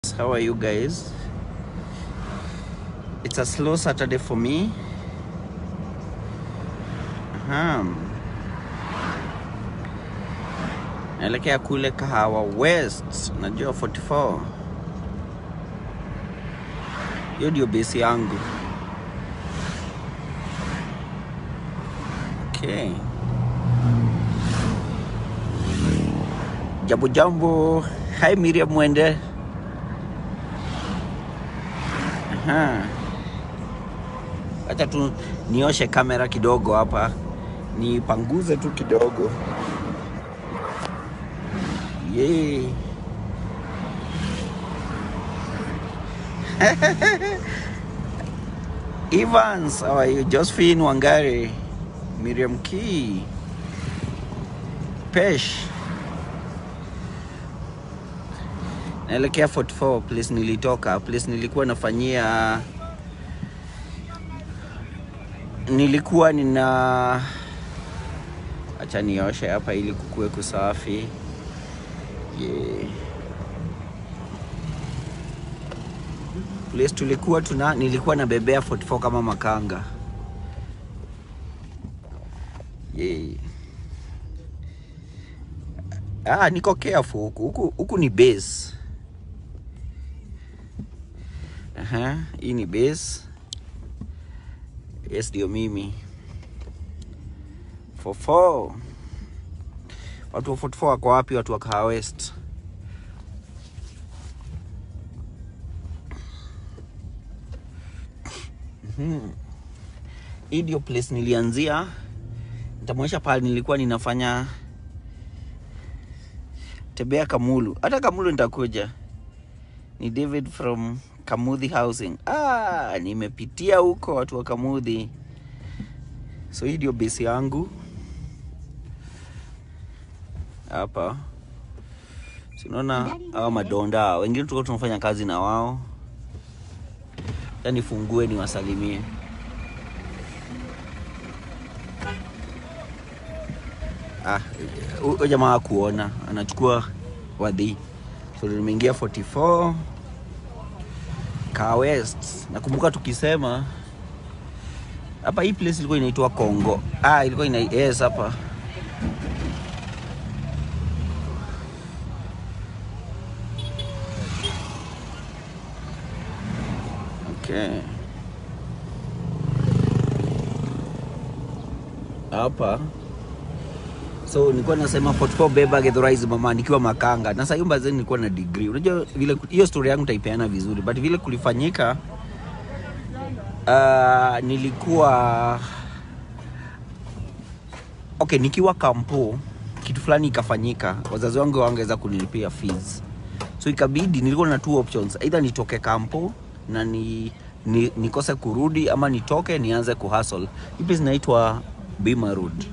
How are you guys? It's a slow Saturday for me. Aha. Naelekea kule Kahawa West, najua 44. Hiyo ndio base yangu. Okay. Jambo jambo. Hi Miriam Mwende. Aha. Acha tu nioshe kamera kidogo hapa, nipanguze tu kidogo. Yay. Evans, how are you? Josephine Wangari, Miriam Key, Pesh. Naelekea 44 place nilitoka, place nilikuwa nafanyia, nilikuwa nina, acha nioshe hapa ili kukue kusafi. Yeah. Place tulikuwa tuna, nilikuwa nabebea 44 kama makanga. Yeah. Ah, niko careful huku. Huku, huku ni base. Aha, hii ni base. Yes, ndio mimi. 44. Watu wa 44 wako wapi? Watu wa Kahawa West. Mhm. Hii ndio place nilianzia. Nitamwonyesha pale nilikuwa ninafanya tembea Kamulu. Hata Kamulu nitakuja. Ni David from Kamudhi Housing. Ah, nimepitia huko watu wa Kamudhi. So hii ndio base yangu hapa. Si unaona hawa madonda wengine tulikuwa tunafanya kazi na wao. Acha nifungue niwasalimie. Ah, huyo jamaa kuona anachukua wadhi. So nimeingia 44 Car West. Nakumbuka tukisema hapa hii place ilikuwa inaitwa Kongo. Ah, ilikuwa ina yes hapa. Okay. Hapa so nilikuwa nasema 44 beba Githurai mama nikiwa makanga. Na sasa hiyo mbazeni nilikuwa na degree. Unajua vile hiyo story yangu taipeana vizuri but vile kulifanyika uh, nilikuwa okay, nikiwa kampo kitu fulani ikafanyika, wazazi wangu wangeweza kunilipia fees, so ikabidi nilikuwa na two options, either nitoke kampo na ni, ni, nikose kurudi ama nitoke nianze kuhustle. Hii place inaitwa Bima Road.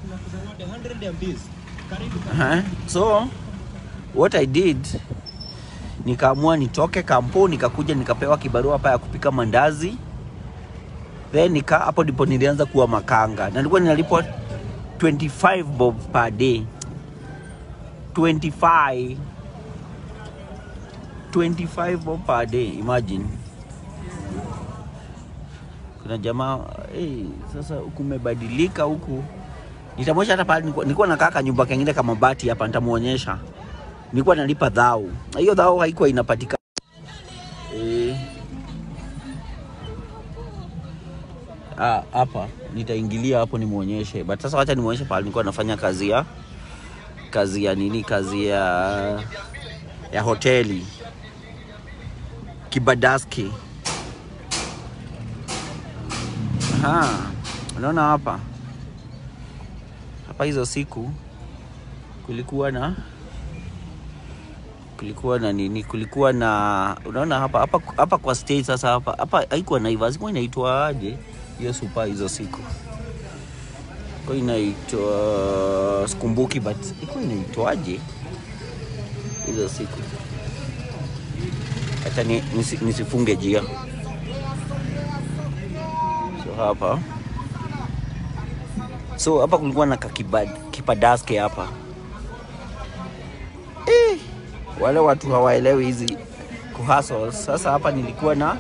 Uh-huh. So what I did nikaamua nitoke kampo, nikakuja nikapewa kibarua hapa ya kupika mandazi, then nika hapo ndipo nilianza kuwa makanga na nilikuwa ninalipwa 25 bob per day 25 25 bob per day imagine kuna jamaa hey, sasa huku umebadilika huku nitamwonyesha hata pale nilikuwa- nilikuwa nakaa kanyumba kengine kama bati hapa nitamuonyesha nilikuwa nalipa dhao na hiyo dhao haikuwa inapatikana eh Ah, hapa nitaingilia hapo nimuonyeshe, but sasa wacha nimuonyeshe pale nilikuwa nafanya kazi ya kazi ya nini, kazi ya ya hoteli Kibadaski. Aha, unaona hapa hapa, hizo siku kulikuwa na kulikuwa na nini, kulikuwa na unaona hapa hapa hapa kwa stage. Sasa hapa hapa haikuwa Naivas, ilikuwa inaitwa aje hiyo super hizo siku ilikuwa inaitwa sikumbuki, but ilikuwa inaitwaje hizo siku? Acha ni, nisi, nisifunge jia. So hapa so hapa kulikuwa na kakibad kipadaske hapa eh, wale watu hawaelewi hizi kuhustle. Sasa hapa nilikuwa na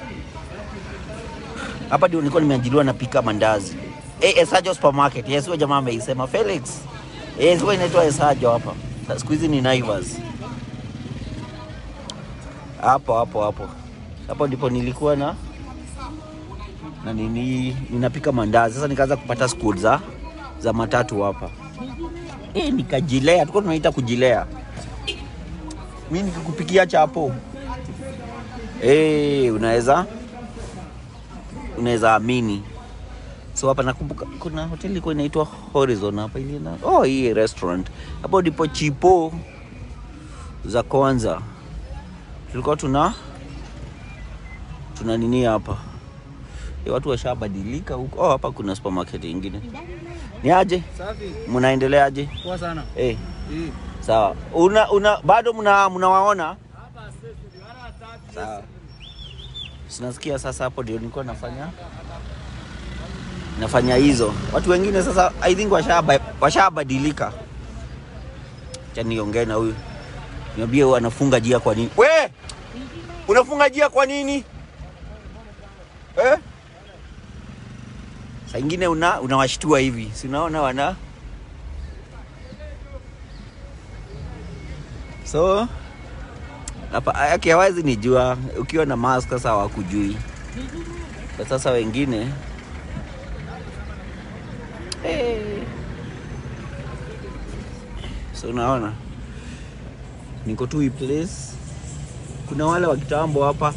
hapa ndio nilikuwa nimeajiriwa napika mandazi. Eh, Esajo supermarket. Yes, huyo jamaa ameisema Felix. Eh, sio inaitwa Esajo hapa. Sa- Siku hizi ni Naivas. Hapo hapo hapo. Hapo ndipo nilikuwa na na nini ninapika mandazi. Sasa nikaanza kupata school za za matatu hapa. Eh, nikajilea. Tulikuwa tunaita kujilea. Mimi nikikupikia chapo. Eh, unaweza unaweza amini. So hapa nakumbuka kuna hoteli ilikuwa inaitwa Horizon hapa ili na oh, hii restaurant hapo ndipo chipo za kwanza tulikuwa tuna tuna nini hapa e, watu washabadilika huko. Oh, hapa kuna supermarket ingine. Ni aje, Safi. mnaendeleaje? Poa sana. Eh, Eh. sawa. Una, una bado mna mnawaona? Sawa. Sinasikia sasa, hapo ndio nilikuwa nafanya nafanya hizo. Watu wengine sasa I think washaba washabadilika. Acha niongee na huyu. Niambie huyu anafunga jia kwa nini? We! Unafunga jia kwa nini? Eh? Saa ingine una unawashtua hivi. Si unaona wana So hapa yake hawezi nijua ukiwa na mask sasa hawakujui. Kwa sasa wengine hey. So unaona niko tu hii place, kuna wale wa kitambo hapa,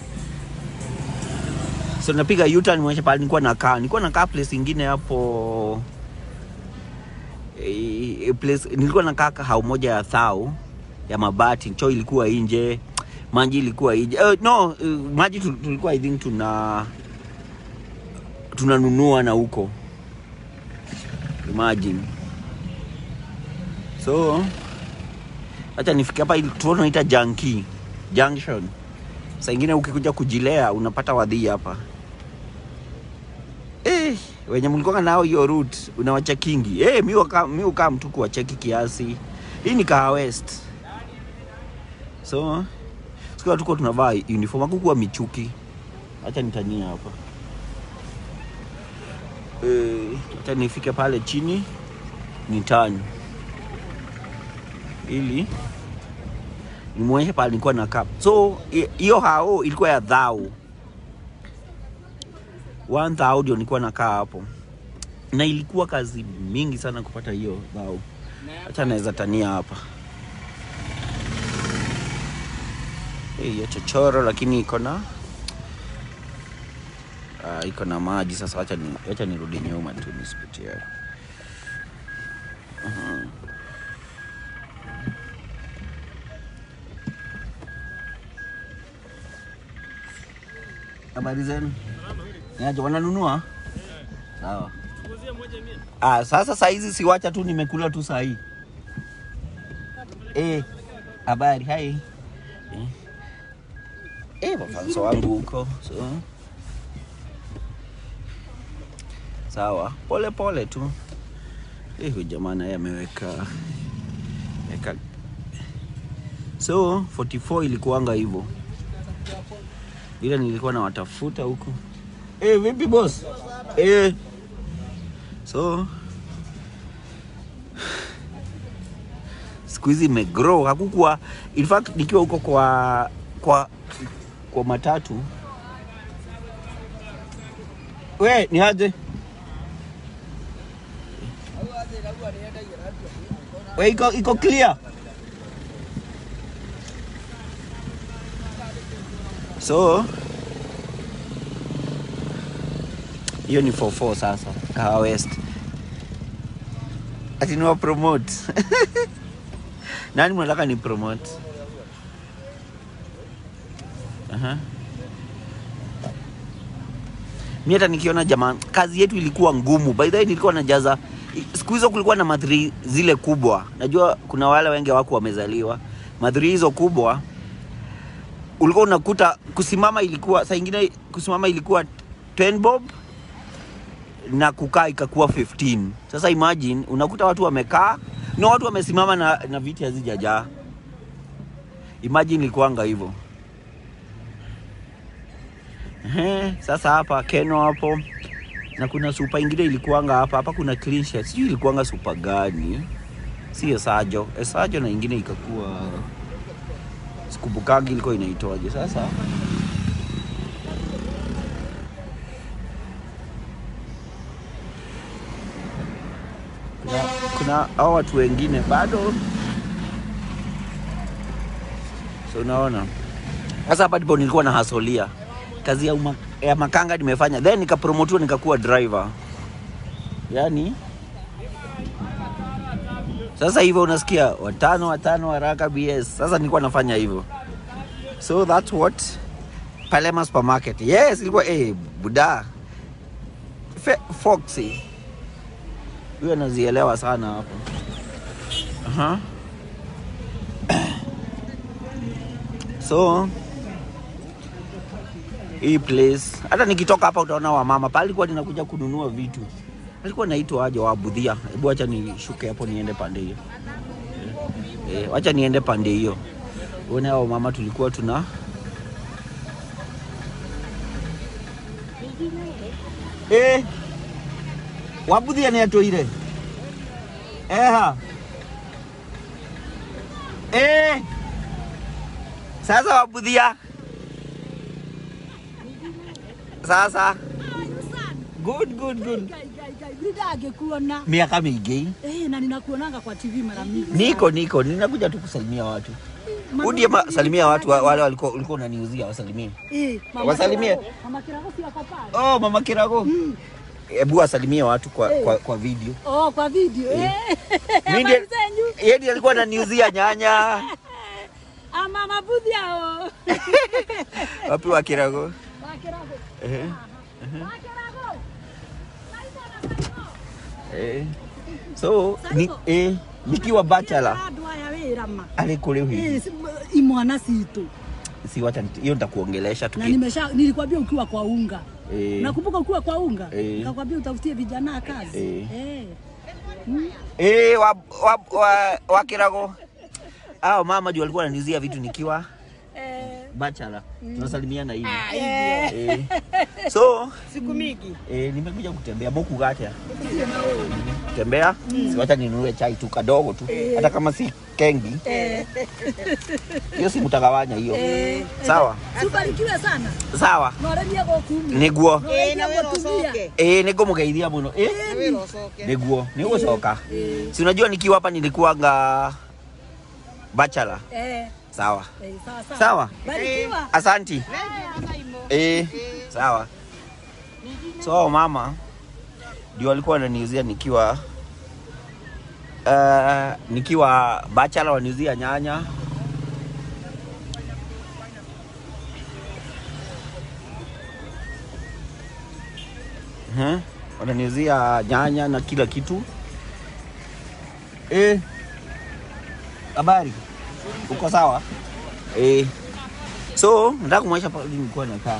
so napiga U-turn mwonyesha pale nilikuwa nakaa, nilikuwa nakaa place ingine hapo eh, eh, place nilikuwa nakaa kahau moja ya thau ya mabati, choo ilikuwa nje, maji ilikuwa nje. Uh, no uh, maji tu- tulikuwa I think tuna tunanunua na huko, imagine. So acha nifike hapa, ili tunaita Janki Junction. Saa ingine ukikuja kujilea unapata wadhii hapa eh, wenye mlikuwa nao hiyo route unawachekingi eh, mi waka- mi ukaa mtu kuwacheki kiasi. Hii ni Kaha West, so siku tuko tunavaa uniform, hakukuwa michuki. Acha nitania hapa eh, acha nifike pale chini nitani ili nimwonyeshe pale nilikuwa na cup. So hi- hiyo hao ilikuwa ya dhao one thou ndio nilikuwa nakaa hapo, na ilikuwa kazi mingi sana kupata hiyo dhao. Acha naweza tania hapa Eh, hiyo chochoro, lakini iko na ah, iko na maji. Sasa acha ni, acha nirudi nyuma tu nisipitie hapo. Mhm. Habari zenu? Niaje, wananunua? Sawa. Ah, sasa saa hizi siwacha tu nimekula tu saa hii. Eh, habari, hai. Eh. Eh, wafanso wangu huko. So. Sawa, pole pole tu. Eh, huyu jamaa naye ameweka weka. So, 44 ilikuwanga hivyo. Ile nilikuwa nawatafuta huko. Eh, vipi boss? Eh. So siku hizi imegrow, hakukuwa in fact nikiwa huko kwa kwa kwa matatu. We, ni aje? We, iko iko clear. So hiyo ni 44 sasa, Kahawa West. Ati niwa promote. Nani mnataka ni promote? Aha. Mi hata nikiona jamaa, kazi yetu ilikuwa ngumu. By the way, nilikuwa najaza siku hizo kulikuwa na madhri zile kubwa. Najua kuna wale wengi wako wamezaliwa madhri hizo kubwa, ulikuwa unakuta kusimama ilikuwa saa ingine kusimama ilikuwa 10 bob na kukaa ikakuwa 15. Sasa imagine unakuta watu wamekaa na watu wamesimama na, na viti hazijajaa. Imagine ilikuwanga hivyo. Ehe, sasa hapa Keno hapo na kuna supa ingine ilikuanga hapa hapa, kuna clean sheet, sijui ilikuanga supa gani, si Esajo Esajo, na ingine ikakuwa sikubukangi ilikuwa inaitwaje. Sasa kuna, kuna hao watu wengine bado, so unaona sasa hapa ndipo nilikuwa na hasolia kazi ya, uma, ya makanga nimefanya, then nikapromotiwa nikakuwa driver. Yani sasa hivyo unasikia watano watano haraka BS. Sasa nilikuwa nafanya hivyo, so that's what Palema supermarket. Yes, ilikuwa eh, buda Fe, Foxy huyo anazielewa sana hapo. Aha. So hii place hata nikitoka hapa utaona wamama pale alikuwa ninakuja kununua vitu alikuwa naitwa aje wabudhia hebu acha nishuke hapo niende pande hiyo eh, eh, wacha niende pande hiyo uone hao mama tulikuwa tuna eh, wabudhia niatoire eha eh, sasa wabudhia sasa good good good angekuona miaka mingi eh, na ninakuonanga kwa TV mara mingi. niko niko ninakuja tu kusalimia watu Mama- udie ma, salimia watu wa- wale walikuwa ulikuwa unaniuzia wasalimie Eh, mama Wasalimie. Kirago- Mama Kirago si ako pale? oh mama kirago hebu wasalimie watu kwa, Eh. kwa, kwa video Oh, kwa video. Eh. Mimi ndiye- Habari zenyu? yeye ndiye alikuwa ananiuzia nyanya Ah, mama budhi hao. wapi wa kirago Wa Kirago. eh, Wa Kirago. eh. so ni, eh, nikiwa bachelor Andũ aya wĩra ma. alikule hivi Eh, si- imwana citu si wacha nit- hiyo nitakuongelesha na tuki nimesha nilikwambia ukiwa kwa unga eh, nakumbuka ukiwa kwa unga Eh. nikakwambia utafutie vijana kazi Eh. Eh. Mm. eh, wa, wa, wa, wa kirago hao mama juu walikuwa wananizia vitu nikiwa Eh. bachelor tunasalimiana hivi Eh. eh. so siku mingi eh, nimekuja kutembea moku gatea tembea mm. siwacha ninunue chai tu kadogo tu hata kama si kengi hiyo si mtagawanya hiyo sawa subarikiwe sana sawa noremia gũkumi niguo noremia gũtumia ĩ nĩ ngũmũgeithia mũno ĩ nĩguo nĩ ũgũcoka si unajua nikiwa hapa nilikuwanga bachelor Eh, sawa eh, sawa sawa. sawa Barikiwa. asanti eh, sawa so mama ndio walikuwa wananiuzia nikiwa uh, nikiwa bachelor waniuzia nyanya uh wananiuzia nyanya na kila kitu eh, habari uko sawa eh. So nataka kumwonyesha pale nilikuwa nakaa.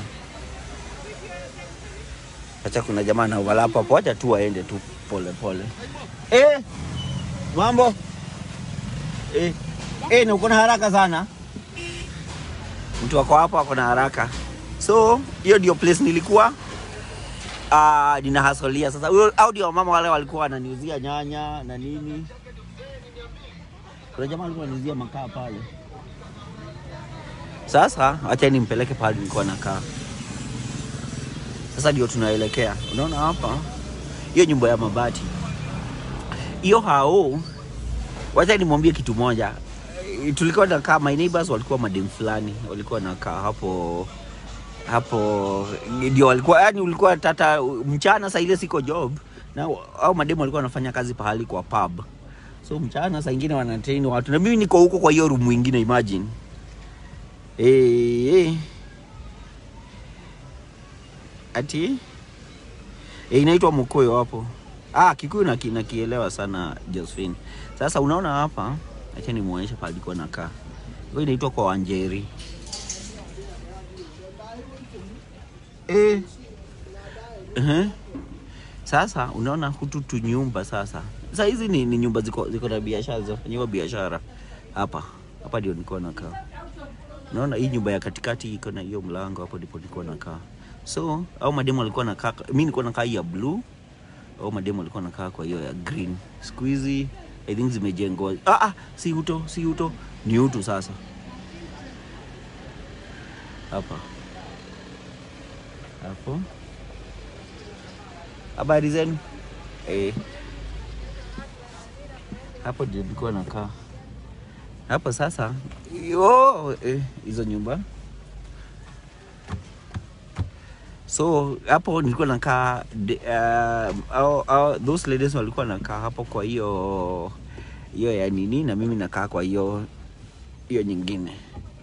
Acha kuna jamaa na overlap hapo, acha tu waende tu pole pole. Eh, mambo eh, eh, na uko na haraka sana. Mtu wako hapo ako na haraka, so hiyo ndio place nilikuwa ah, nina hasolia sasa. Huyo au ndio mama wale walikuwa wananiuzia nyanya na nini. Kuna jamaa alikuwa ananiuzia makaa pale. Sasa acha nimpeleke pale nilikuwa nakaa. Sasa ndio tunaelekea. Unaona hapa hiyo nyumba ya mabati hiyo hao, wacha nimwambie kitu moja. Eh, Tulikuwa nakaa, my neighbors walikuwa madem fulani, walikuwa nakaa hapo hapo, ndio walikuwa yani, ulikuwa tata mchana, saa ile siko job na au mademu walikuwa wanafanya kazi pahali kwa pub, so mchana saa ingine wanatrain watu na mimi niko huko kwa hiyo room ingine, imagine Eh, eh. Ati eh, inaitwa Mukoyo hapo. Ah, Kikuyu na nakielewa sana Josephine. Sasa unaona hapa, acha nimuonyeshe pale alikuwa nakaa. Hiyo inaitwa kwa Wanjeri. Eh. Uh-huh. Sasa unaona hutu tu nyumba sasa. Sasa hizi ni, ni nyumba ziko ziko na biashara zinafanyiwa biashara hapa. Hapa ndio nilikuwa nakaa. Unaona hii nyumba ya katikati iko na hiyo mlango hapo, ndipo nilikuwa nakaa. So au mademu walikuwa nakaa, mimi nilikuwa nakaa hii ya blue, au mademu walikuwa nakaa kwa hiyo ya green. Siku hizi I think zimejengwa. Ah, ah, si uto, si uto, ni utu sasa hapa hapo. Habari zenu? Eh, hapo ndio nilikuwa nakaa hapo sasa. Yo, eh, hizo nyumba so hapo nilikuwa nakaa de- uh, au, au, those ladies walikuwa nakaa hapo kwa hiyo hiyo ya nini, na mimi nakaa kwa hiyo hiyo nyingine.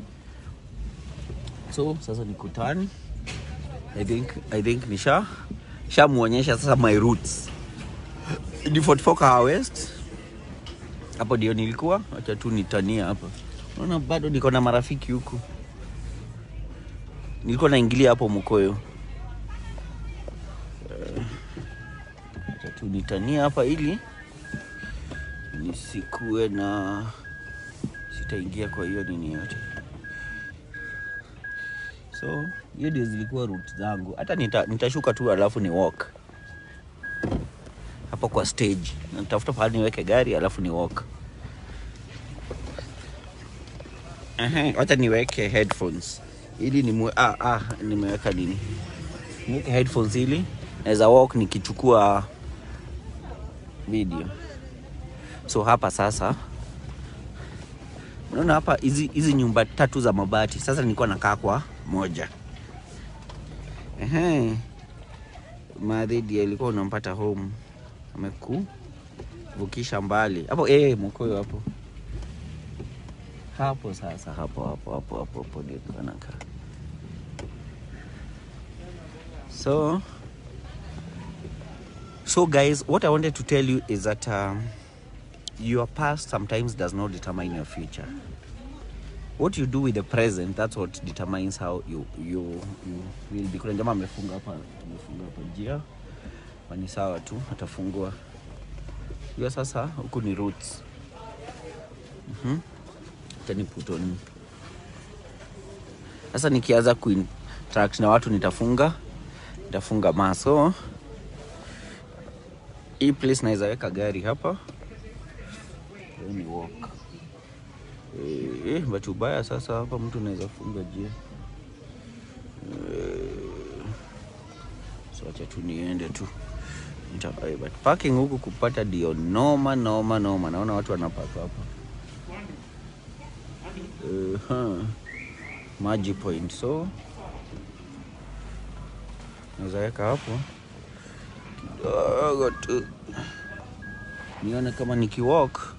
So sasa nikutani, I think, I think nisha shamuonyesha sasa my roots ni 44 Kahawa West hapo ndio nilikuwa. Acha tu nitania hapa, unaona bado niko na marafiki huku. Nilikuwa naingilia hapo Mkoyo. Eh, Acha tu nitania hapa ili nisikuwe na sitaingia kwa hiyo nini yote. So hiyo ndio zilikuwa route zangu. Hata nita, nitashuka tu alafu ni walk hapo kwa stage, na nitafuta pahali niweke gari alafu ni walk. Ehe, wacha niweke headphones ili ni ah, ah, nimeweka nini, niweke headphones ili naweza walk nikichukua video. So hapa sasa, unaona hapa hizi hizi nyumba tatu za mabati. Sasa nilikuwa nakaa kwa moja. Ehe, madhidi alikuwa unampata home amekuvukisha mbali hapo eh, mkoyo hapo hapo sasa, hapo hapo hapo hapo hapo ndio nilikuwa nakaa. So so guys, what I wanted to tell you is that um, your past sometimes does not determine your future. What you do with the present, that's what determines how you you you will be. Kuna jamaa amefunga hapa, amefunga hapa njia, Hapa ni sawa tu, atafungua hiyo. Sasa huku ni roots. Mhm. Acha ni put on. Sasa nikianza kuinteract na watu nitafunga nitafunga maso. Hii place naweza weka gari hapa. Hiyo ni walk. Eh, eh, but ubaya sasa hapa mtu anaweza funga njia. Eh, so acha tu niende tu. Nita, eh, but parking huku kupata ndio noma noma noma. Naona watu wanapaka hapa. Eh, huh. Maji point so naweza weka hapo kidogo tu nione kama nikiwalk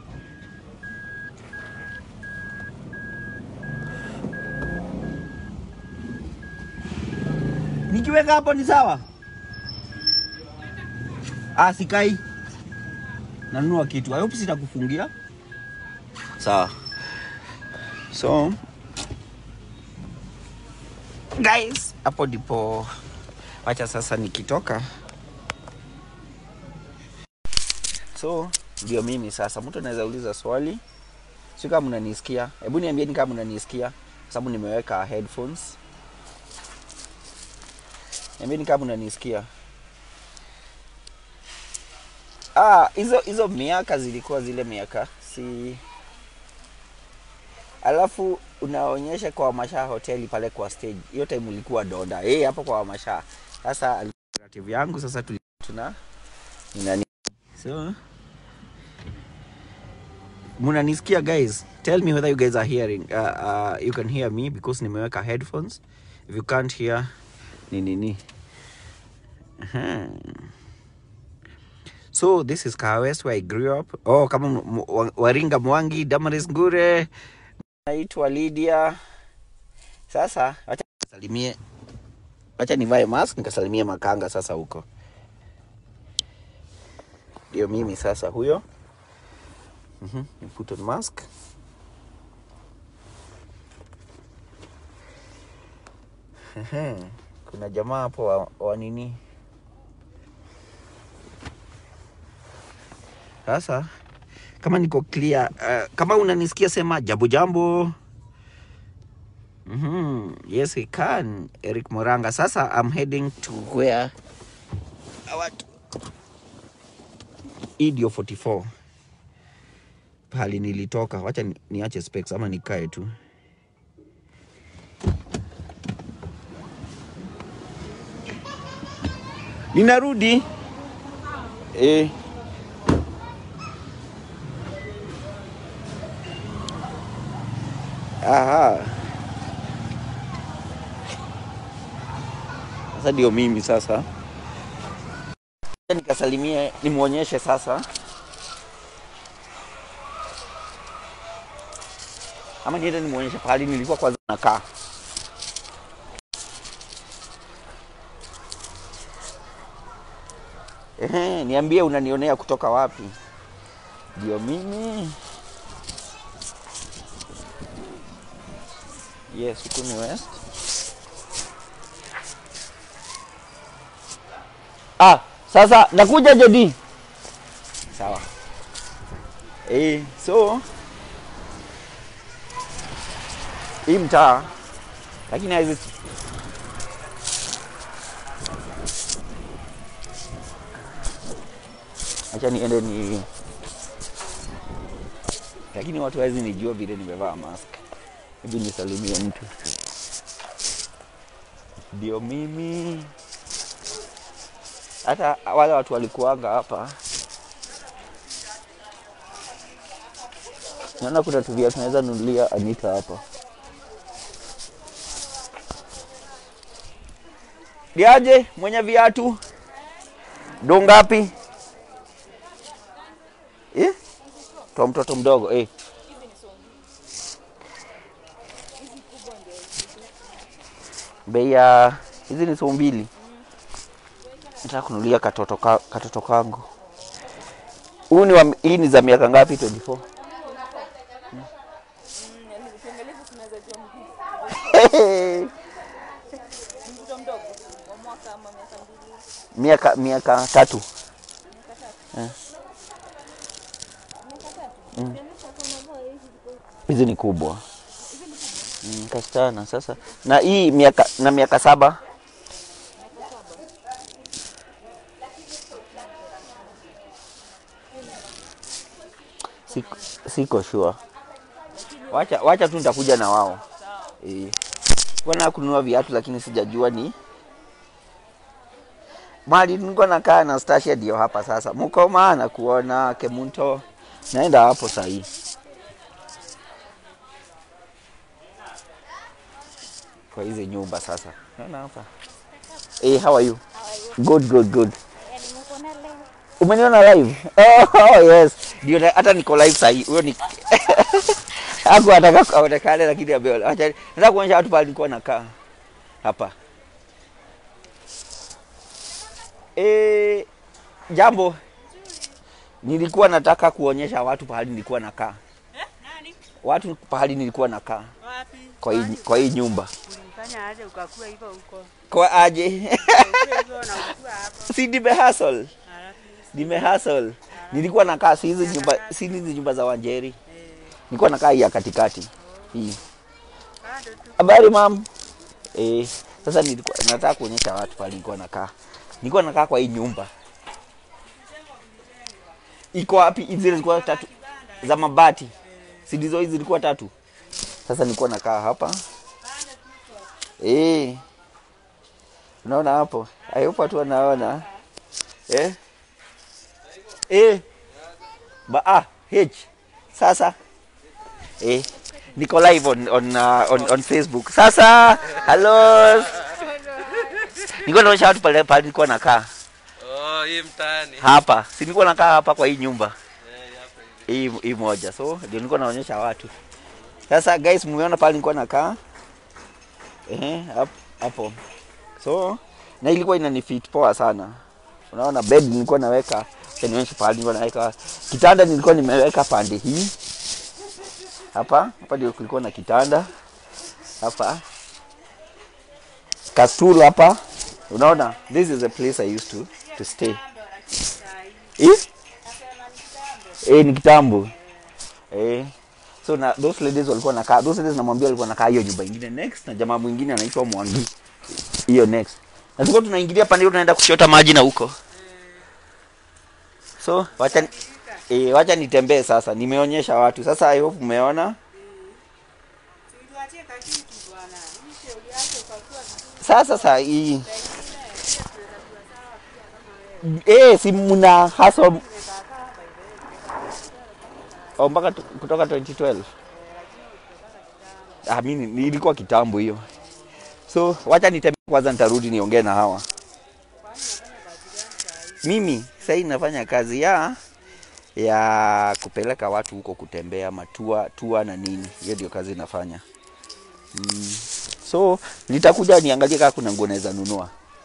nikiweka hapo ni sawa. Ah, sikai nanunua kitu. I hope sitakufungia. Sawa. So guys, hapo ndipo wacha sasa nikitoka. So ndio mimi sasa, mtu anaweza uliza swali, si kama mnanisikia? Hebu niambieni kama mnanisikia, kwa sababu nimeweka headphones. Niambieni kama mnanisikia. Ah, hizo hizo miaka zilikuwa zile miaka si alafu unaonyesha kwa Wamasha hoteli pale kwa stage. Hiyo time ulikuwa Doda. Eh, hapo kwa Wamasha. Sasa relative yangu sasa tuli- tuna ni nani? So munanisikia guys? Tell me whether you guys are hearing. Uh, uh, you can hear me because nimeweka headphones. If you can't hear ni nini. Aha. So this is Kahawa West where I grew up. Oh, kama m- m- wa- Waringa Mwangi, Damaris Ngure, naitwa Lydia. Sasa wacha nisalimie, wacha nivae mask nikasalimie makanga sasa huko. Ndio mimi sasa huyo. Mhm, ni put on mask. Ehe, Kuna jamaa hapo wa, wa nini? Sasa kama niko clear, uh, kama unanisikia sema jambo jambo. Mm, yes, we can. Eric Moranga. Sasa I'm heading to where our Idio 44 pahali nilitoka. Wacha ni- niache specs ama nikae tu. Ninarudi. Eh. Aha. Sasa ndio mimi sasa. Nikasalimie nimwonyeshe sasa. Ama niende nimwonyeshe pahali nilikuwa kwanza nakaa. Ehe, niambie unanionea kutoka wapi? Ndio mimi. Yes, huku ni west. Ah, sasa nakuja Jodi. Sawa. Eh, so hii mtaa lakini hizi acha niende ni lakini watu hawezi nijua vile nimevaa mask. Hebu nisalimie mtu. Ndio mimi. Hata wale watu walikuanga hapa, naona kuna tuvia tunaweza nunulia Anita hapa. Diaje mwenye viatu do ngapi? Eh? Toa mtoto mdogo eh. Bei ya hizi ni suu mbili. Nataka kunulia katoto, ka, katoto kangu. Huu ni wa, hii ni za miaka ngapi? 24. miaka miaka tatu Eh. Mm. hizi ni kubwa mm, kasichana sasa na hii miaka na miaka saba siko, siko sure wacha, wacha tu nitakuja na wao eh. Bwana kununua viatu lakini sijajua ni mahali nilikuwa nakaa na Stasia ndio hapa sasa. Mko maana kuona Kemunto, naenda hapo sahii. Kwa hizi nyumba sasa, naona hapa. Hey, how are you? Good, good, good. Umeniona live? Oh, oh yes. Ndio na- hata niko live sahii. Huyo ni Haku ataka aonekane lakini ameona. Acha nataka kuonyesha watu pale nilikuwa nakaa. Hapa. E, jambo nilikuwa nataka kuonyesha watu pahali nilikuwa nakaa watu pahali nilikuwa nakaa Wapi? kwa hii, kwa hii nyumba Ulifanya aje ukakuwa hivyo huko? kwa aje Ukakuwa hivyo na ukua hapo. si nimehustle Halafu nimehustle nilikuwa nakaa si hizi nyumba si hizi nyumba za Wanjeri eh, nilikuwa nakaa hii ya katikati hii bado tu habari mam eh sasa nilikuwa nataka kuonyesha watu pahali nilikuwa nakaa nilikuwa nakaa kwa hii nyumba iko wapi hizi zilikuwa tatu za mabati si ndizo hizi zilikuwa tatu sasa nilikuwa nakaa hapa eh unaona hapo ayupo tu anaona eh eh ba ah h sasa eh niko live on on, uh, on on Facebook sasa hello niko naonyesha watu pale pale nilikuwa nakaa Oh, hii mtaani. hapa si nilikuwa nakaa hapa kwa hii nyumba Eh, hapa hivi. hii hii moja so ndio nilikuwa naonyesha watu sasa guys mmeona pale nilikuwa nakaa ehe hap- hapo so na ilikuwa inanifit poa sana unaona bed nilikuwa naweka acha nionyeshe pale nilikuwa naweka kitanda nilikuwa nimeweka pande hii hapa hapa ndio kulikuwa na kitanda hapa kastool hapa unaona this is the place i used to to stay eh? Eh, ni kitambo. Eh. so na those ladies walikuwa nakaa those ladies namwambia walikuwa nakaa hiyo nyumba ingine next na jamaa mwingine anaitwa Mwangi hiyo next na tulikuwa tunaingilia pande hiyo tunaenda kuchota maji na huko so wacha ni- eh, wacha nitembee sasa nimeonyesha watu sasa i hope umeona Tuliwaachie kakitu bwana. Hii shauri yake ukakuwa vizuri sasa saa hii pengine pia tunaweza kuwa sawa pia kama wewe. eh si mna hustle Tumekaa kaa hapa hivi. oh, mpaka tu- kutoka 2012 ah mimi ni- nilikuwa kitambo hiyo so wacha nitembee kwanza nitarudi niongee na hawa mimi sahii nafanya kazi ya ya kupeleka watu huko kutembea matua tua na nini hiyo ndio kazi nafanya mm. so nitakuja niangalie kama kuna nguo naweza nunua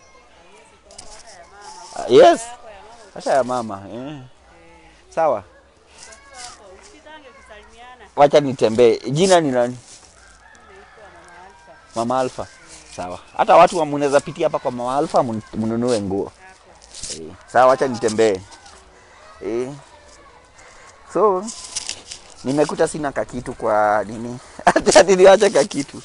Ah, yes hata ya mama eh. sawa Usitange kusalimiana. wacha nitembee jina ni nani Naitwa Mama Alfa. mama alfa sawa hata watu wa mnaweza pitia hapa kwa mama alfa mun- mnunue nguo Hapo. eh. sawa wacha nitembee eh. so nimekuta sina kakitu kwa nini hata niliwacha kakitu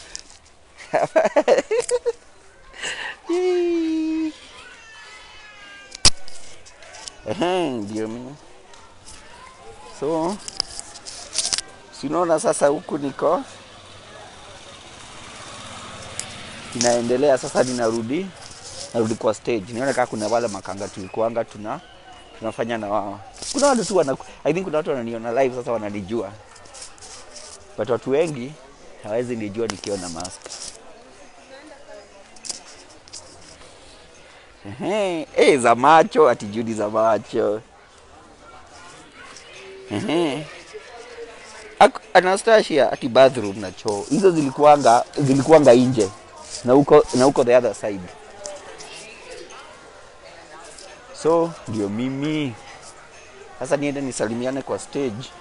Ehe, ndio mimi so sinaona sasa huku niko inaendelea sasa ninarudi narudi kwa stage nione kama kuna wale makanga tulikuanga tuna tunafanya na wao kuna watu tu wana i think kuna watu wananiona live sasa wananijua but watu wengi hawezi nijua nikiona mask Ehe, eh za macho ati Judy za macho Ehe. Ak- Anastasia ati bathroom na choo hizo zilikuanga zilikuanga nje na huko na huko the other side so ndio mimi sasa niende nisalimiane kwa stage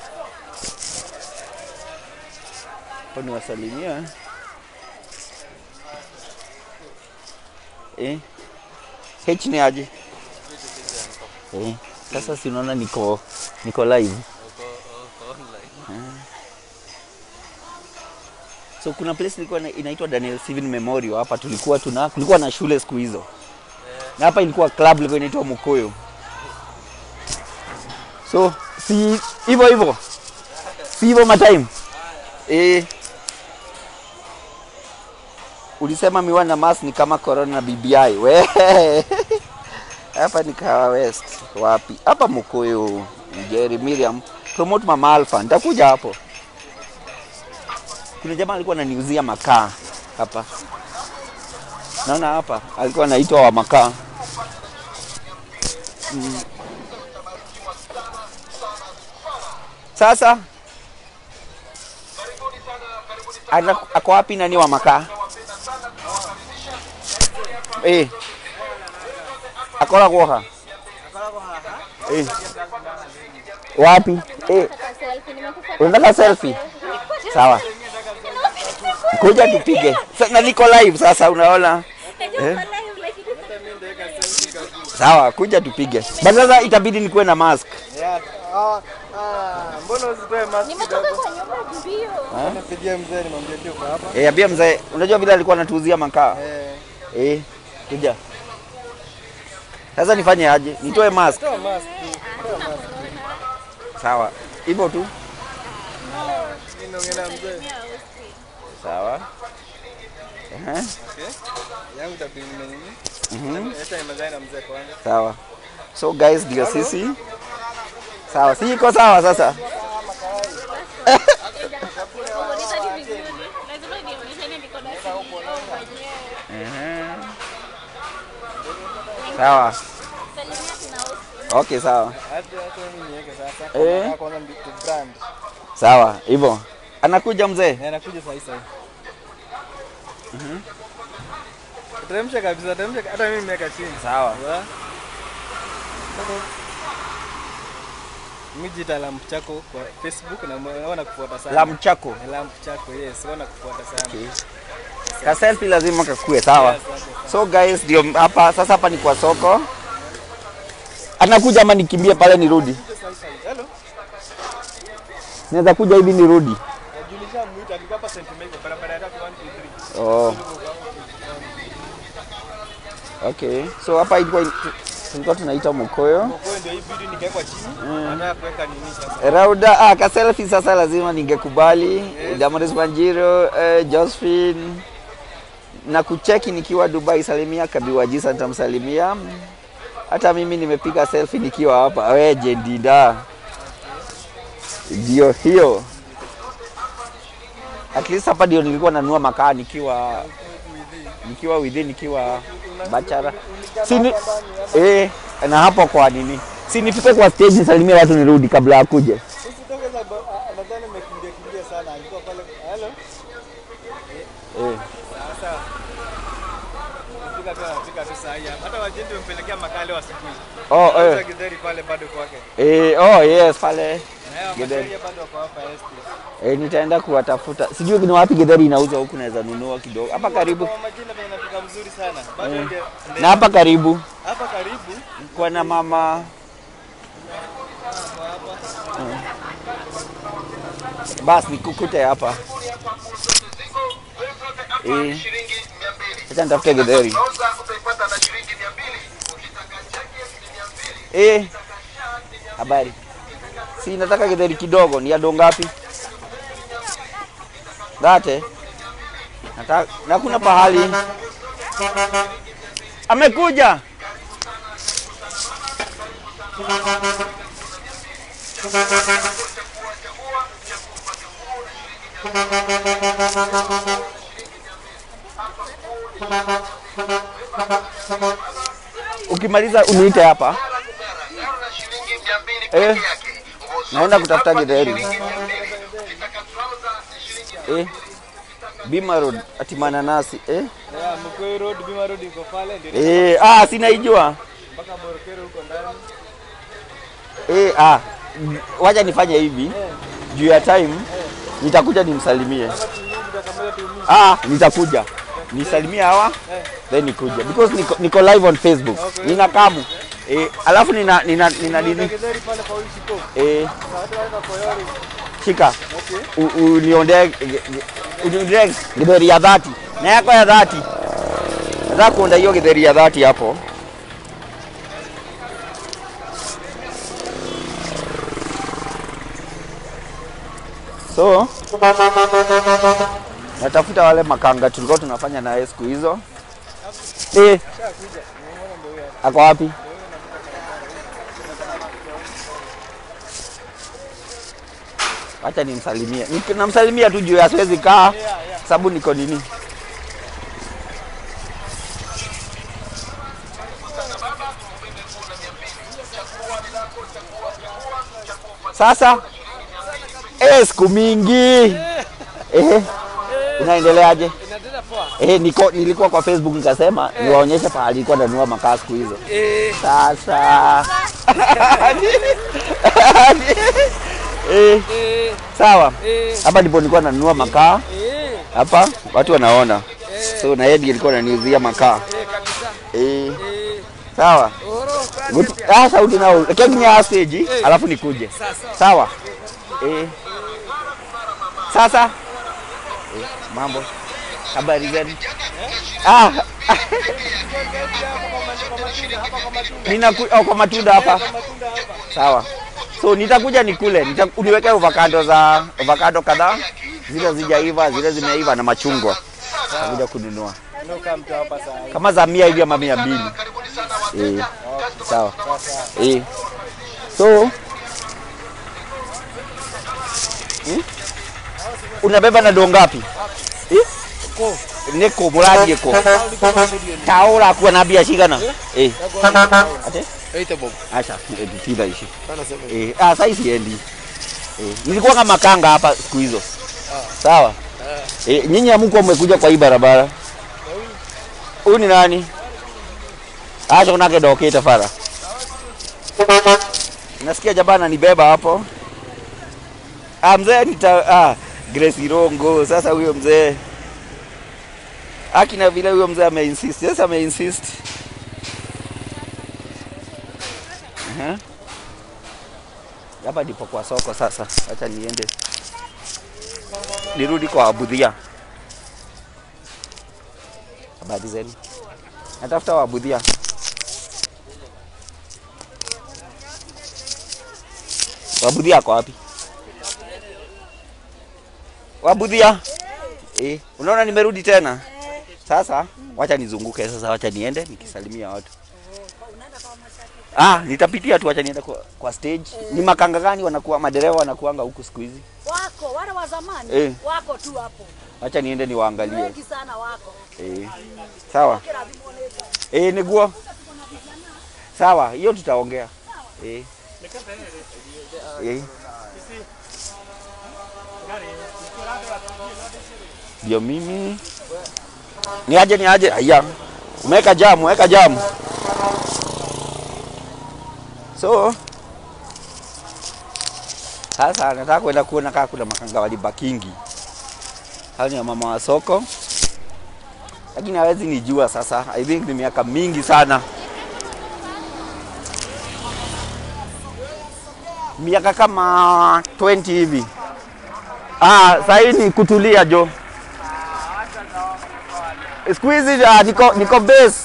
kwa niwasalimia eh H ni aje eh sasa si unaona niko niko live Uko, uko online. so kuna place ilikuwa ina- inaitwa Daniel Steven Memorial hapa tulikuwa tuna kulikuwa na shule siku hizo na hapa ilikuwa club ilikuwa inaitwa Mukoyo so si hivyo hivyo si hivyo matime eh ulisema miwani na mask ni kama corona na BBI we hapa ni Kawa West wapi hapa Mukoyo Jerry Miriam promote mama Alpha nitakuja hapo kuna jamaa alikuwa ananiuzia makaa hapa naona hapa alikuwa anaitwa wa makaa mm. sasa ana- ako wapi nani wa makaa eh akola kuoha eh wapi eh unataka selfie sawa kuja tupige Sa- na niko live sasa unaona eh? sawa kuja tupige but sasa itabidi nikuwe na mask Yeah. Ah, ah, mbona usitoe mask Nimetoka kidogo? kwa nyumba mbio. Nipigie mzee nimwambie tu uko hapa. eh ambia mzee unajua vile alikuwa anatuuzia makaa Eh, eh kuja sasa nifanye aje nitoe mask toa mask tu. Toa mask. sawa hivyo tu Mimi naongea na mzee. sawa Ehe, Okay. Yangu tabiri nini? mhm, Acha nimezane na mzee kwanza. sawa so guys ndio sisi sawa si iko sawa sasa Ehe. sawa okay sawa Hata hata mimi niweke sasa. Eh. Kwa kwanza mbi- tu brand. sawa hivyo anakuja mzee Na anakuja saa hii saa hii. Teremsha kabisa, teremsha hata mimi nimeweka chini. sawa Wa? Mijita lamp chako kwa Facebook na naona kufuata sana. lam chako lamp chako yes, wana kufuata sana. ka selfie lazima kakue sawa Yes, okay. so guys ndio hapa sasa hapa ni kwa soko anakuja ama nikimbie pale nirudi Hello. Sinaweza kuja hivi nirudi. Najulisha mwita alikuwa hapa St. Michael barabara ya tatu 1 2 3. Oh, okay. So hapa ilikuwa tulikuwa tunaita Mokoyo. Kwa hiyo ndio hii bidi nikawekwa chini. Nataka kuweka nini sasa? Rauda, ah, ka selfie sasa lazima ningekubali. Yes. Damaris Banjiro, eh, Josephine na kucheki nikiwa Dubai, salimia Kabiwajisa, nitamsalimia. Hata mimi nimepiga selfie nikiwa hapa. We Jedida, ndio hiyo. At least hapa ndio nilikuwa nanua makaa nikiwa nikiwa within nikiwa bachara. Si ni, eh, na hapo kwa nini? Si nifike kwa stage nisalimie watu nirudi kabla ya kuja. Usitoke sababu ah, nadhani umekimbia kimbia sana. Alikuwa pale. Hello. Eh. Sasa Fika tu anafika tu saa hii hapa. Hata wajenti wamepelekea makale wa asubuhi. Oh, Sasa eh. Githeri pale bado kwake. Eh, oh yes, pale Na yeye Githeri. Githeri bado wako hapa ST. eh, nitaenda kuwatafuta. Sijui ni wapi githeri inauzwa huku, naweza nunua kidogo hapa karibu Kwa majina venye inafika mzuri sana. Bado ndio na hapa karibu hapa karibu kwa na mama basi nikukute hapa eh, acha nitafute githeri eh, habari si nataka githeri kidogo, ni ya doo ngapi? Date nataka na kuna pahali amekuja ukimaliza uniite hapa eh, naenda kutafuta githeri eh, Bima Road ati mananasi eh, Yeah, Mkwe Road, Bima Road iko pale ndio eh, ah, sinaijua mpaka Borokero huko ndani. eh, ah, wacha nifanye hivi juu ya time nitakuja nimsalimie. Kama turudi tutakamata tu mimi. Ah, nitakuja nisalimie hawa then nikuja because niko, niko live on Facebook Okay. nina kamu eh, alafu nina nina nina nini Githeri pale kwa Ushiko. eh, Na watu wanaenda Koyori. shika Okay. U- uniondee uniondee githeri ya dhati na yako ya dhati. Nataka kuonda hiyo githeri ya dhati hapo. So natafuta wale makanga tulikuwa tunafanya naye siku hizo. Eh, ako wapi? Acha nimsalimie. Nik- Namsalimia tu juu ya siwezi kaa sababu niko nini. Sasa eh, siku mingi eh, unaendeleaje? Inaendelea poa. Eh, niko nilikuwa kwa Facebook nikasema niwaonyeshe pahali nilikuwa nanunua makaa siku hizo. Eh, Sasa eh, eh, sawa. eh, Hapa ndipo nilikuwa nanunua makaa eh, hapa, watu wanaona. So na yeye ndiye alikuwa ananiuzia makaa eh, kabisa. eh, Eh, sawa. oro, kwani Good. Ah, sauti nao kenya stage alafu nikuje. Sasa. Sawa. Eh. Sasa eh, mambo habari zenu? Ah, ninaku oh, kwa matunda hapa. Sawa. So nitakuja nikule, nita, uniweke avocado za avocado kadhaa, zile zijaiva, zile zimeiva na machungwa. Nitakuja kununua Nuka mtu hapa saa hii. kama za mia hivi ama mia mbili. Eh, sawa. Eh. So hmm? unabeba na doo ngapi? Eh? Neko muradi ko. Taura kuwa na bia shigana. Eh. Ate? Eita bob. Acha, eh, tila ishi. Eh, ah sasa siendi. Eh, nilikuwa kama makanga hapa siku hizo. Sawa. Eh, nyinyi hamko mmekuja kwa hii barabara. Huyu ni nani? Acha unake dokete fara. Nasikia jabana nibeba hapo. Ah, mzee nita ah, Grace Irongo. Sasa huyo mzee akina vile huyo mzee ameinsist. Sasa ameinsist. Aha. hapa ndipo kwa soko sasa. Acha niende nirudi kwa wabudhia. Habari zenu? Natafuta wabudhia. Wabudhia ako wapi? Wabudhia? Eh, unaona nimerudi tena. Sasa wacha nizunguke sasa, wacha niende nikisalimia watu. Ah, nitapitia tu, wacha niende kwa, kwa stage. Ni makanga gani wanakuwa madereva wanakuanga huku siku hizi? Wako wale wa zamani Eh. wako tu hapo, Wacha niende niwaangalie. wengi sana wako. Eh. Sawa. Kila vimoneza Eh, niguo. Sawa, hiyo tutaongea. Eh. Eh. Ndio mimi. Ni aje ni aje? Aya. Umeweka jamu, weka jamu. So sasa nataka kwenda kuona kama kuna makanga walibakingi. Hao ni mama wa soko lakini hawezi nijua sasa. I think ni miaka mingi sana, miaka kama 20 hivi. Ah, sahii ni kutulia jo. Siku hizi ah, niko, niko base.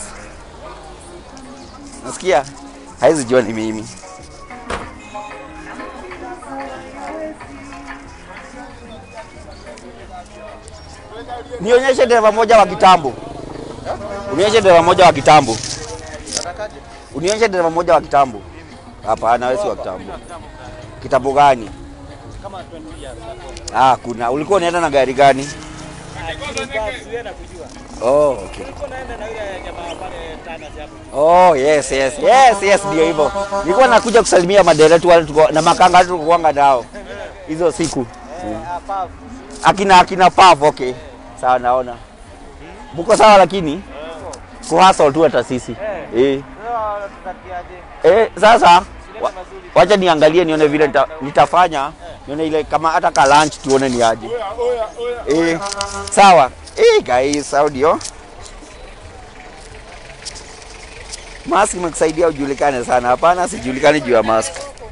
Nasikia hawezi jua ni mimi. Nionyeshe dereva moja wa kitambo. Unionyeshe dereva moja wa kitambo. Unionyeshe dereva moja wa kitambo. Hapana, wewe si wa kitambo. Kitambo gani? Kama 20 years ago. Ah, kuna. Ulikuwa unaenda na gari gani? Siwe na kujua. Oh, okay. Nilikuwa naenda na yule jamaa pale Tana hapo. Oh, yes, yes. Yes, yes, ndio hivyo. Nilikuwa nakuja kusalimia madereva tu wale tulikuwa na makanga tu tulikuwa nao. Hizo siku. Hapa Akina akina Pav, okay. Sawa naona. Mko sawa lakini kuhastle tu hata sisi. Eh. leo tutatiaje? Eh, sasa wa, mazuri. wacha niangalie nione vile nita, nitafanya nione ile kama hata ka lunch tuone ni aje. Eh, sawa. Eh, guys, audio. Mask imekusaidia ujulikane sana. Hapana, sijulikani juu ya mask.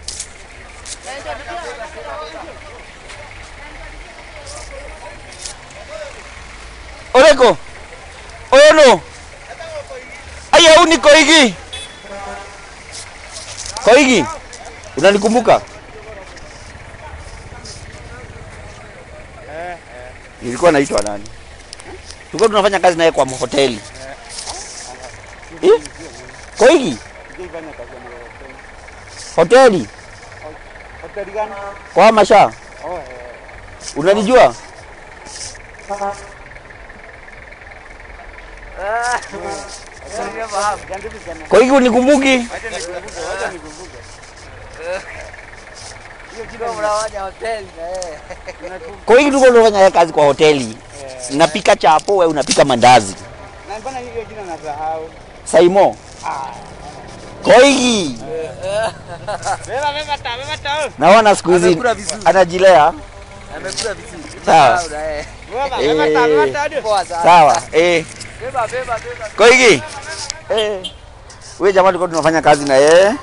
Oreko. Oyono. Aya, uni koigi. Koigi. Unanikumbuka? Nilikuwa naitwa nani? Tulikuwa tunafanya kazi naye kwa hoteli. Eh? Koigi. Hoteli Hoteli gani? kwa Masha. Oh, eh. Unanijua? Koigi unikumbuki? Wacha nikumbuke, wacha nikumbuke. Hiyo jina mnawaja hoteli na yeye. Koigi tulikuwa tunafanya naye kazi kwa hoteli. Napika chapo, wewe unapika mandazi. Na mbona hiyo jina nasahau? Saimo. Koigi. Beba beba ta, beba ta. Naona siku hizi Amekula vizuri. anajilea. Amekula vizuri. Sawa. Beba Eh. beba ta, beba ta. Poa sana. Sawa. Eh. Beba beba beba. Koigi. Eh. Wewe jamaa tulikuwa tunafanya kazi na yeye.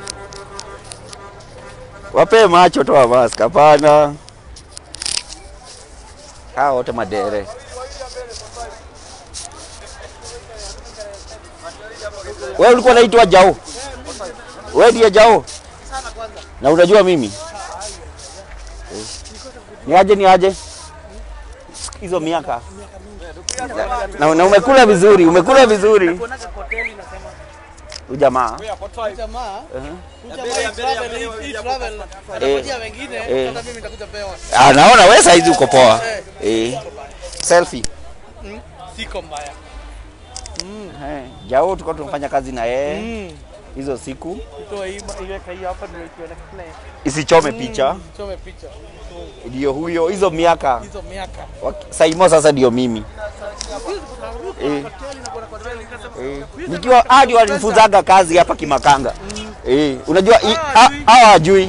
Wape macho toa mask. Hapana. Hao wote madere. Wewe ulikuwa unaitwa Jao. Wewe ndiye Jao. Na unajua mimi? Eh. Ni aje ni aje? Hizo miaka. Na, na umekula vizuri, umekula vizuri. Kuonaka hoteli nasema. Ujamaa. jamaa Uh-huh. jamaa hii travel hii hii travel Eh. anangojea wengine Eh. hata mimi nitakuja pewa Ah, naona wewe saizi uko poa. Eh. Selfie. siko mbaya Eh, Jao tulikuwa tunafanya kazi na yeye mm. hizo siku. Toa hii iweka hii hapa ndio ikiona kile Isichome picha. chome picha Ndio huyo hizo miaka. hizo miaka Waki- Saimo sasa ndio mimi. Eh. Eh. Nikiwa hadi walinifunzaga kazi hapa Kimakanga. Eh, unajua i- ha- hawa hajui.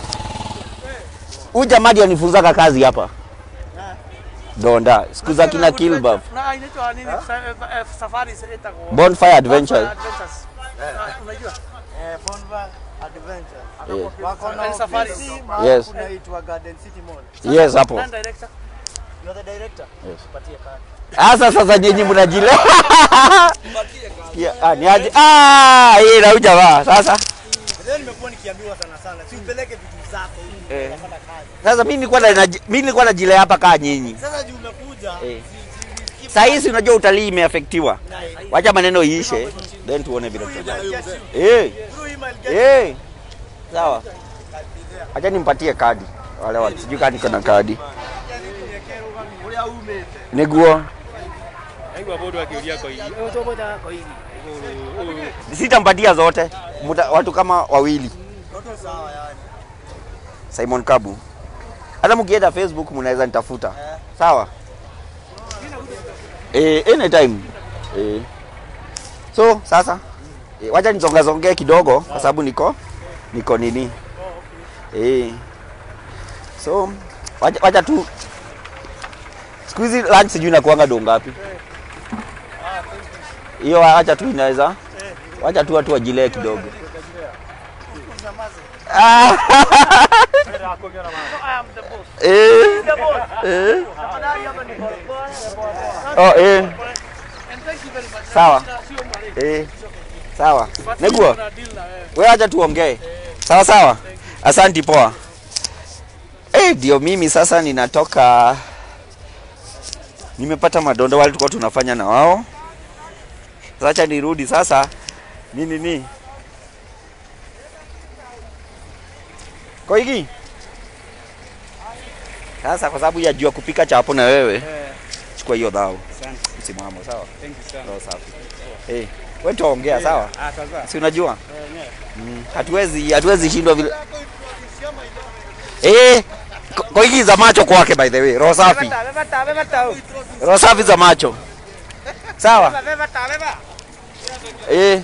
Huyu jamaa ndiye alinifunzaga kazi hapa. Donda, siku za kina Kilbab. na inaitwa nini Sa- eh, eh, safari itakuwa Bonfire Adventures. Adventures Ah, unajua eh Bonfire Adventure. Eh. Wako na And safari. ofisi mahali Yes. kunaitwa Garden City Mall. Yes, hapo. Nani director? You're the director? Yes. Tupatie kadi. Asa sasa nyinyi mnajile. Ya, ah, ni aje? Ah, hii na jamaa. Sasa Leo nimekuwa nikiambiwa sana sana, si upeleke vitu zako huku Eh. unafanya kazi. sasa mimi nilikuwa na mimi nilikuwa najile hapa kaa nyinyi. Sasa juu umekuja, Eh. si- si- Saa hizi unajua utalii imeafektiwa. na- Wacha maneno iishe, then tuone vile Through tutafanya. email, get you. Eh, Through email, get eh. Sawa. Acha nimpatie kadi. Wale watu sijui kadi kuna kadi. Niguo. Aigua bodo akiulia kwa hii. Sitampatia zote. Muta, watu kama wawili. Toto sawa yani. Simon Kabu. Hata mkienda Facebook mnaweza nitafuta. Sawa? Eh, anytime. Eh. So, sasa eh, wacha nizongazongee kidogo kwa sababu niko niko nini? Eh. So, wacha, wacha tu siku hizi lunch sijui nakuanga do ngapi? Hiyo wacha tu inaweza. Wacha tu watu wajilee kidogo. Ah. I am the boss. Eh. Eh. Oh, eh. And thank you very much. Sawa. Sio mali. Eh. Sawa. But Neguo, tuna deal na wewe. wewe acha tuongee. Sawa sawa. Asanti poa. Eh, ndio mimi sasa ninatoka nimepata madondo wale tulikuwa tunafanya na wao. Sasa acha nirudi sasa. Nini ni? Koigi. Sasa kwa sababu ya jua kupika chapo na wewe. Chukua hiyo dhao. Msimamo sawa. Thank you sana. Roho safi. Eh, wewe tuongea sawa? Ah, sasa. Si unajua? Mm, hatuwezi hatuwezi shindwa vile. Eh, ko- koigi za macho kwake by the way. Roho safi. Roho safi za macho. Sawa? Eh.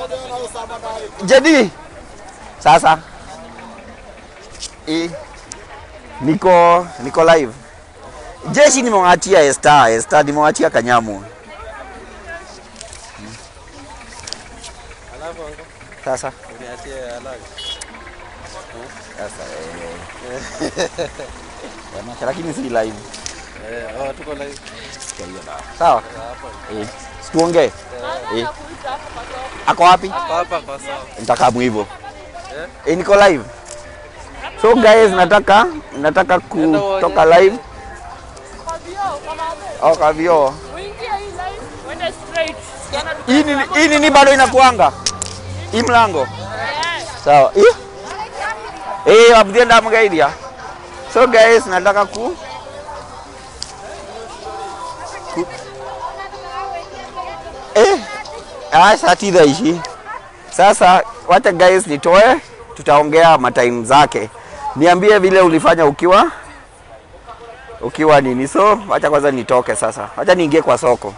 Jadi. Sasa. Eh. Niko niko live. Jeshi nimewachia Esther, Esther nimewachia Kanyamu. Alafu anko, Sasa. uniachie alafu. Sasa eh. Tamasha lakini si live. Eh, oh, tuko live. Sikia hiyo dawa. Sawa? Hapa. Eh. Situongee. Eh. Ako wapi? Hapa hapa kwa sawa. Nitakamu hivyo. Eh, niko live. So guys, nataka nataka kutoka live. Oh, kavio. Hii ni hii nini bado inakuanga? Hii mlango. Sawa. Hii? Eh, abdienda mgaidia. So guys, nataka ku ku- Eh, ah, saa tisa ishi. Sasa wacha guys nitoe, tutaongea matime zake. Niambie vile ulifanya ukiwa ukiwa nini. So wacha kwanza nitoke sasa, wacha niingie kwa soko.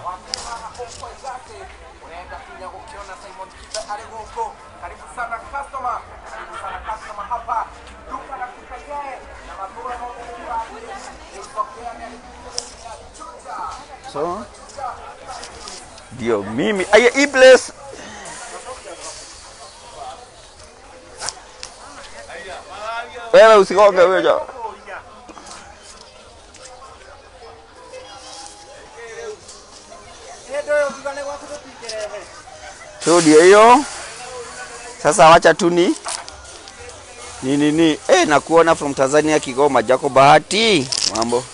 So ndio mimi aya, hii place wewe usikonge wewe. So ndio hiyo. Sasa wacha tu ni ni nini eh, nakuona from Tanzania Kigoma, Jako Bahati, mambo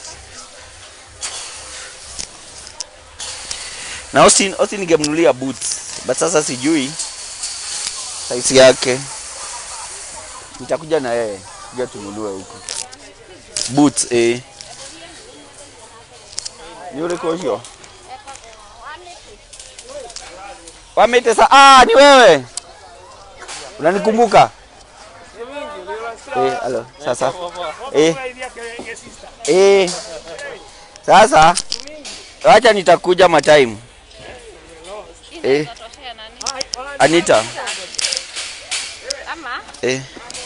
na Austin, Austin ningemnunulia boots but sasa sijui size yake. Nitakuja na yeye kuja tununue huko boots eh. Ni ule kosho wamete sa ah, ni wewe unanikumbuka eh? Halo, sasa eh, eh, sasa wacha nitakuja matime eh, Anita Ama eh.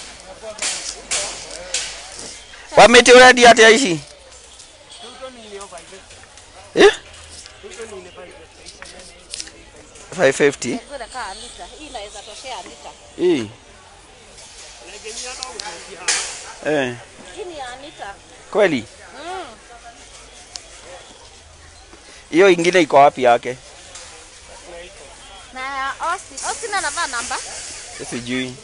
Wamete already hata ishi eh? 550 zile kaa lita. Hii inaweza toshea lita. hii Eh, Hii ni Anita. kweli Mm. hiyo ingine iko wapi yake? Na ya Austin. Austin anavaa namba. Sijui.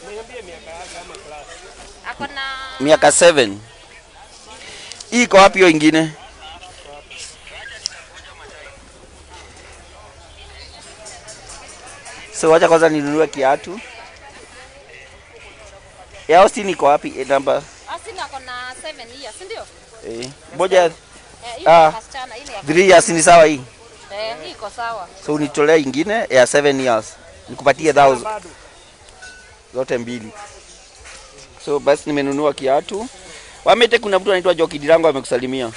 Ako na Miaka 7. Hii iko wapi hiyo ingine? So wacha kwanza ninunue kiatu. Ya Austin iko wapi? E, namba Austin ako na 7 years, si ndio? eh, moja Eh, hii Ah. ni wasichana, hii ni ya 3 years ni sawa hii. Eh, hii iko sawa. So unitolea ingine ya 7 years. Nikupatie 1000 zote mbili. So basi nimenunua kiatu. Wamete, kuna mtu anaitwa Joki Dirango amekusalimia.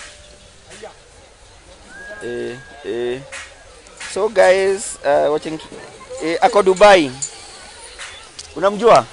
Eh, eh. So guys, uh, watching eh, ako Dubai. Unamjua?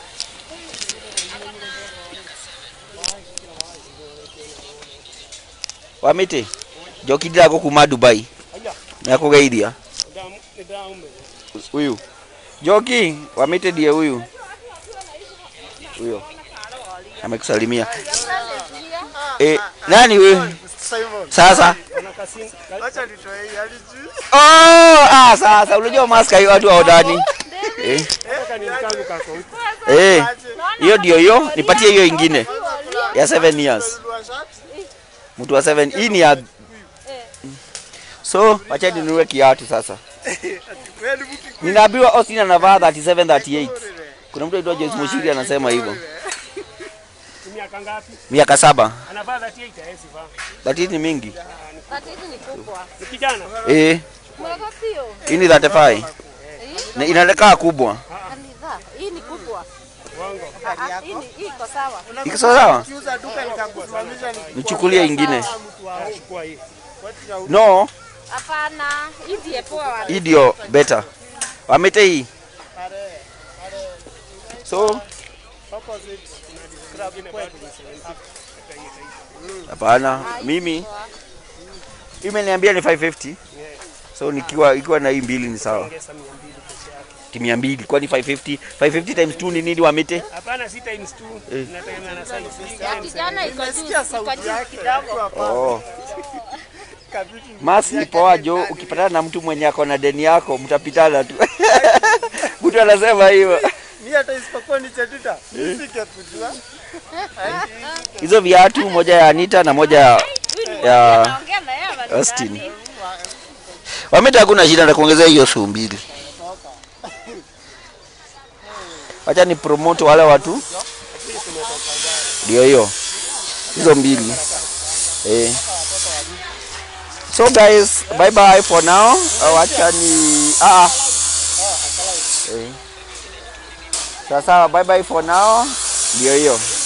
Wamete, Joki Dirango kuma Dubai. Nakugeithia. Huyu. Joki, Wamete ndiye huyu. Huyo. Amekusalimia. Eh, nani huyu? Sasa. Acha nitoe hii hadi juu. Oh, ah sasa unajua maska hiyo watu wa ndani. Eh. Eh. Hiyo ndio hiyo, nipatie hiyo ingine ya 7 years. Mtu wa 7 hii ni ya So, wacha ninunue kiatu sasa. Wewe ni mtu Ninaambiwa Austin anavaa 37 38. Kuna mtu anaitwa Joyce Mushiri anasema hivyo. Miaka ngapi? Miaka saba. Anavaa 38 haezi vaa. Lakini ni mingi. Tatizo ni kubwa. Ni kijana. Eh, Mwaka sio. hii ni 35. Na inaonekana kubwa. Kanidha. Hii ni kubwa. Wango. Ah, ah, Hii ni hii iko sawa. Iko sawa? kiuza duka nikakusimamisha ni Nichukulie ingine. Chukua hii. No, Hapana, hii ndiye poa. hii ndio better. Wamete hii. So, hapana, mimi imeniambia ni 550. So nikiwa ikiwa na hii mbili ni sawa. Ongeza 200 peke yake. Ti mia mbili kwani 550? 550 times 2 ni nini Wamete? Hapana, si times 2. Inategemea na size. Ya kijana iko juu, iko juu kidogo. Oh. Masi poa jo, ukipatana na mtu mwenye ako na deni yako mtapitana tu. Mtu anasema hivyo. Mimi hata isipokuwa ni chatita. Nisike kujua. Hizo viatu moja ya Anita na moja ya ya Naongea na yeye hapa. Austin. Wameta hakuna shida na kuongezea hiyo suu mbili. Wacha ni promote wale watu. Ndio hiyo. Hizo mbili. Eh. So guys, bye bye for now. Uh, Wacha ni ah. ah. Eh. Sasa bye bye for now. Ndio hiyo.